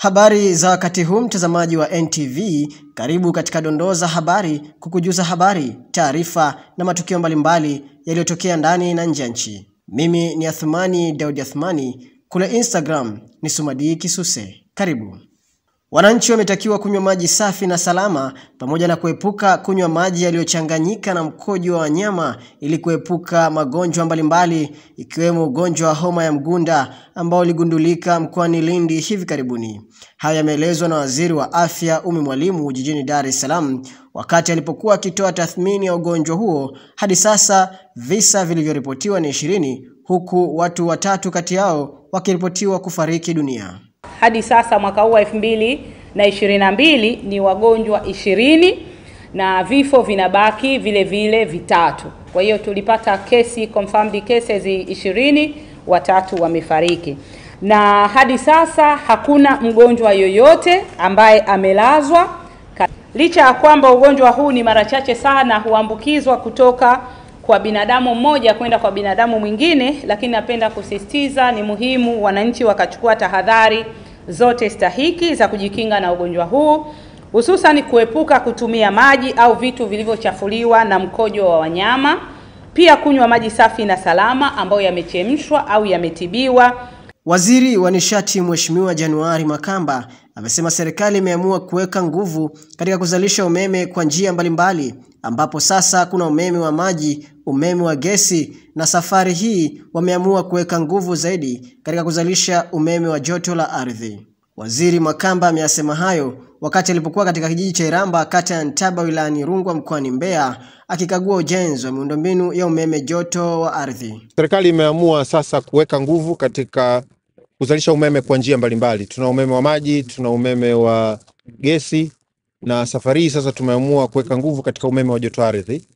Habari za wakati huu mtazamaji wa NTV, karibu katika dondoo za habari kukujuza habari, taarifa na matukio mbalimbali yaliyotokea ndani na nje ya nchi. Mimi ni Athumani Daudi Athumani, kule Instagram ni Sumadi Kisuse. Karibu. Wananchi wametakiwa kunywa maji safi na salama pamoja na kuepuka kunywa maji yaliyochanganyika na mkojo wa wanyama ili kuepuka magonjwa mbalimbali ikiwemo ugonjwa wa homa ya mgunda ambao uligundulika mkoani Lindi hivi karibuni. Haya yameelezwa na Waziri wa Afya Umi Mwalimu jijini Dar es Salaam wakati alipokuwa akitoa tathmini ya ugonjwa huo. Hadi sasa visa vilivyoripotiwa ni ishirini huku watu watatu kati yao wakiripotiwa kufariki dunia. Hadi sasa mwaka huu wa elfu mbili na ishirini na mbili ni wagonjwa ishirini na vifo vinabaki vile vile vitatu. Kwa hiyo tulipata kesi confirmed cases ishirini, watatu wamefariki, na hadi sasa hakuna mgonjwa yoyote ambaye amelazwa, licha ya kwamba ugonjwa huu ni mara chache sana huambukizwa kutoka kwa binadamu mmoja kwenda kwa binadamu mwingine, lakini napenda kusisitiza ni muhimu wananchi wakachukua tahadhari zote stahiki za kujikinga na ugonjwa huu, hususan kuepuka kutumia maji au vitu vilivyochafuliwa na mkojo wa wanyama, pia kunywa maji safi na salama ambayo yamechemshwa au yametibiwa. Waziri wa Nishati Mheshimiwa Januari Makamba amesema serikali imeamua kuweka nguvu katika kuzalisha umeme kwa njia mbalimbali ambapo sasa kuna umeme wa maji, umeme wa gesi na safari hii wameamua kuweka nguvu zaidi katika kuzalisha umeme wa joto la ardhi. Waziri Makamba ameyasema hayo wakati alipokuwa katika kijiji cha Iramba kata ya Ntaba wilayani Rungwa mkoani Mbeya akikagua ujenzi wa miundombinu ya umeme joto wa ardhi. Serikali imeamua sasa kuweka nguvu katika kuzalisha umeme kwa njia mbalimbali. Tuna umeme wa maji, tuna umeme wa gesi na safari hii sasa tumeamua kuweka nguvu katika umeme wa joto ardhi,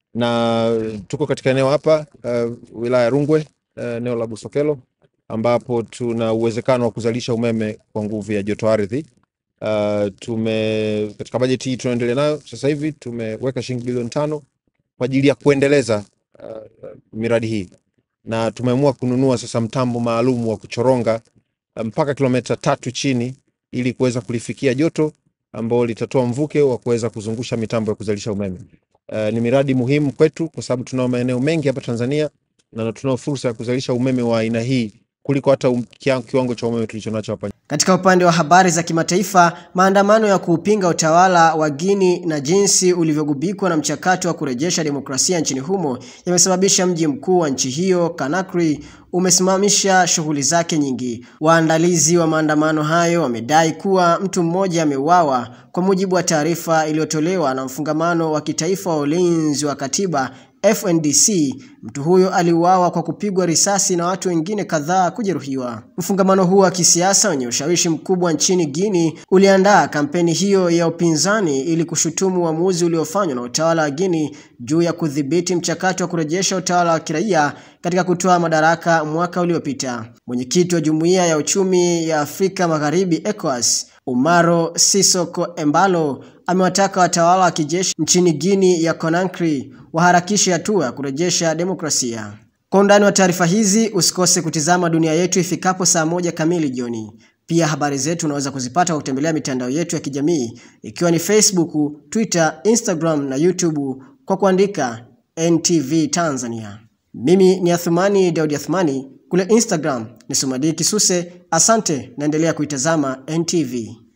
na tuko katika eneo hapa uh, wilaya ya Rungwe uh, eneo la Busokelo ambapo tuna uwezekano wa kuzalisha umeme kwa nguvu ya joto ardhi. Uh, tume katika bajeti hii tunaendelea nayo sasa hivi tumeweka shilingi bilioni tano kwa ajili ya kuendeleza uh, miradi hii na tumeamua kununua sasa mtambo maalum wa kuchoronga mpaka kilomita tatu chini ili kuweza kulifikia joto ambao litatoa mvuke wa kuweza kuzungusha mitambo ya kuzalisha umeme. Uh, ni miradi muhimu kwetu kwa sababu tunao maeneo mengi hapa Tanzania na tunao fursa ya kuzalisha umeme wa aina hii kuliko hata um, kiwango cha umeme tulichonacho hapa. Katika upande wa habari za kimataifa, maandamano ya kuupinga utawala wa Guinea na jinsi ulivyogubikwa na mchakato wa kurejesha demokrasia nchini humo yamesababisha mji mkuu wa nchi hiyo Conakry umesimamisha shughuli zake nyingi. Waandalizi wa maandamano hayo wamedai kuwa mtu mmoja ameuawa, kwa mujibu wa taarifa iliyotolewa na mfungamano wa kitaifa wa ulinzi wa katiba FNDC. Mtu huyo aliuawa kwa kupigwa risasi na watu wengine kadhaa kujeruhiwa. Mfungamano huo wa kisiasa wenye ushawishi mkubwa nchini Guinea uliandaa kampeni hiyo ya upinzani ili kushutumu uamuzi uliofanywa na utawala wa Guinea juu ya kudhibiti mchakato wa kurejesha utawala wa kiraia katika kutoa madaraka mwaka uliopita. Mwenyekiti wa Jumuiya ya Uchumi ya Afrika Magharibi ECOWAS Umaro Sisoko Embalo amewataka watawala wa kijeshi nchini Guinea ya Conakry waharakishe hatua ya kurejesha demokrasia. Kwa undani wa taarifa hizi usikose kutizama Dunia Yetu ifikapo saa moja kamili jioni. Pia habari zetu unaweza kuzipata kwa kutembelea mitandao yetu ya kijamii ikiwa ni Facebook, Twitter, Instagram na YouTube kwa kuandika NTV Tanzania. Mimi ni Athumani Daudi Athumani, kule Instagram ni Sumadi Kisuse. Asante, naendelea kuitazama NTV.